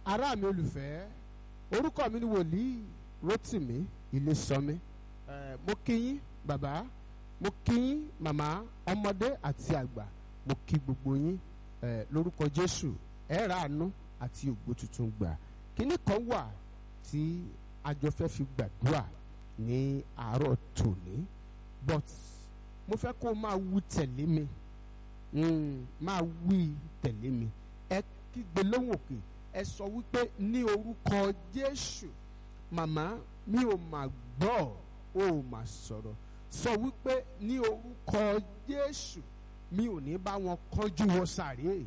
ará mi olùfẹ́ orúkọ mi ni wòlíì Rótìmí Ilésànmí ẹ mo kí yín bàbá mo kí yín màmá ọmọdé àti àgbà mo kí gbogbo yín ẹ lórúkọ Jésù ẹ ra àánú àti ògbó tuntun gbà kíní kan wà tí àjọ fẹ́ fi gbàdúrà ní àárọ̀ tòní but mo fẹ́ kó o máa wí tẹ̀lé mi mm, máa wí tẹ̀lé mi ẹ kígbe lóhùn òkè ẹ sọ wípé ní orúkọ Jésù màmá mi ò mà gbọ́ ò mà sọ̀rọ̀ sọ wípé ní orúkọ Jésù mi ò ní bá wọn kánjú wọ sàréè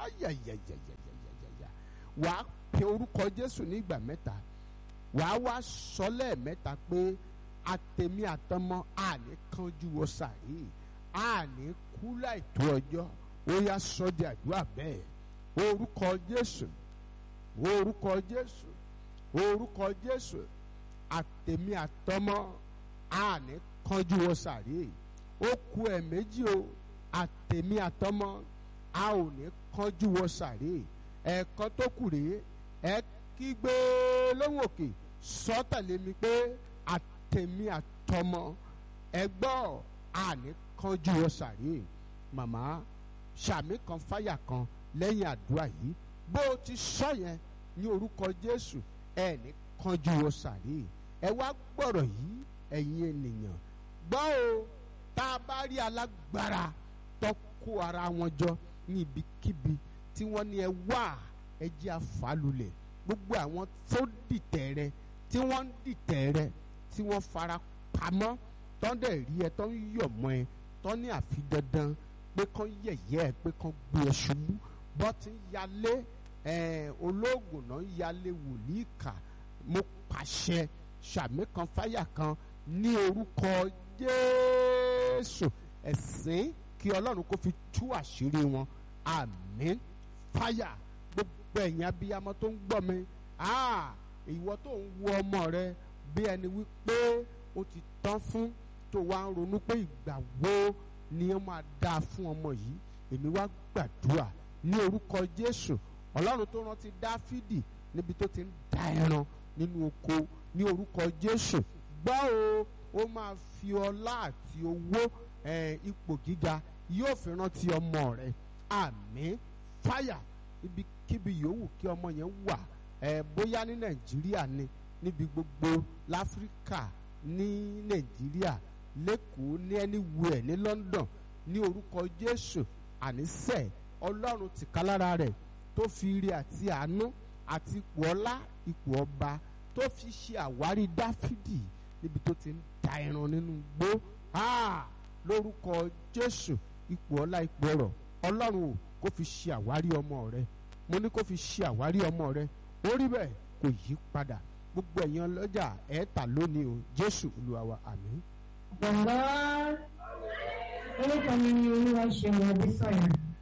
ayayayayayaya wàá pe orúkọ Jésù ní ìgbà mẹ́ta wàá wá sọ lẹ́ẹ̀mẹ́ta pé àtẹ̀mí àtọmọ àní kánjú wọ sàréè àní kú láìtó ọjọ́ ó yá sọ di àdúrà bẹ́ẹ̀ orúkọ Jésù orúkọ Jésù orúkọ Jésù àtẹ̀mí àtọmọ àní kánjú wọ sàréè ó ku ẹ̀ méjì o àtẹ̀mí àtọmọ a ò ní kánjú wọ sàréè ẹ̀ẹ̀kan tó kù rèé ẹ kígbe lóhùn òkè sọ tẹ̀lé mi pé àtẹ̀mí àtọmọ ẹ gbọ́ àní kánjú wọ sàréè màmá sàmì kan fáyà kan lẹ́yìn àdúrà yìí bó o ti sọ yẹn ní orúkọ Jésù ẹ ní kánjú wọ sàréè ẹ wá gbọ́rọ̀ yìí ẹ̀yin ènìyàn gbọ́ o tá a bá rí alágbára tó kó ara wọn jọ ní ibikíbi tí wọ́n ní ẹ wá ẹ jẹ́ àfàlùlẹ̀ gbogbo àwọn tó dìtẹ̀ rẹ tí wọ́n ń dìtẹ̀ rẹ tí wọ́n fara pamọ́ tó ń dẹ̀ rí ẹ tó ń yọ̀ mọ́ ẹ tó ní àfi dandan pé kán yẹ̀yẹ́ ẹ pé kán gbé ẹ ṣubú bọ́ ti ń yalé olóògùn náà ń yalé wòlíì kà mo pàṣẹ sàmì kan fáyà kan ní orúkọ Jésù ẹ̀sìn kí Ọlọ́run kó fi tú àṣírí wọn àmín fáyà gbogbo ẹ̀yin abiyamọ tó ń gbọ́ mi ìwọ tó ń wo ọmọ rẹ bí ẹni wípé ó ti tán fún tó wá ń ronú pé ìgbà wo ni ó máa dáa fún ọmọ yìí èmi wá gbàdúrà ní orúkọ Jésù Ọlọ́run tó rántí Dáfídì níbi tó ti ń da ẹran nínú oko ní orúkọ Jésù gbọ́ o ó máa fi ọlá àti owó ipò gíga yóò fi rántí ọmọ rẹ àmín fáyà ibikíbi yòówù kí ọmọ yẹn wà ẹ bóyá ní nàìjíríà ni níbi gbogbo láfíríkà ní nàìjíríà lẹ́kọ̀ọ́ ní anywhere ní london ní orúkọ jésù ànísẹ̀ ọlọ́run tìkálára rẹ̀ tó fi ire àti àánú àti ipò ọlá ipò ọba tó fi ṣe àwárí dáfídì níbi tó ti ń da ẹran nínú gbó lórúkọ jésù ipò ọlá ipò ọrọ̀ ọlọ́run ò kó fi ṣe àwárí ọmọ rẹ mo ní kó fi ṣe àwárí ọmọ rẹ ó rí bẹ́ẹ̀ kò yí padà gbogbo ẹ̀yin ọlọ́jà ẹ̀ẹ́ta lónìí o jésù olúwa wa àmín. bàbá orúkọ mi ni olúwa ṣeun adésọyà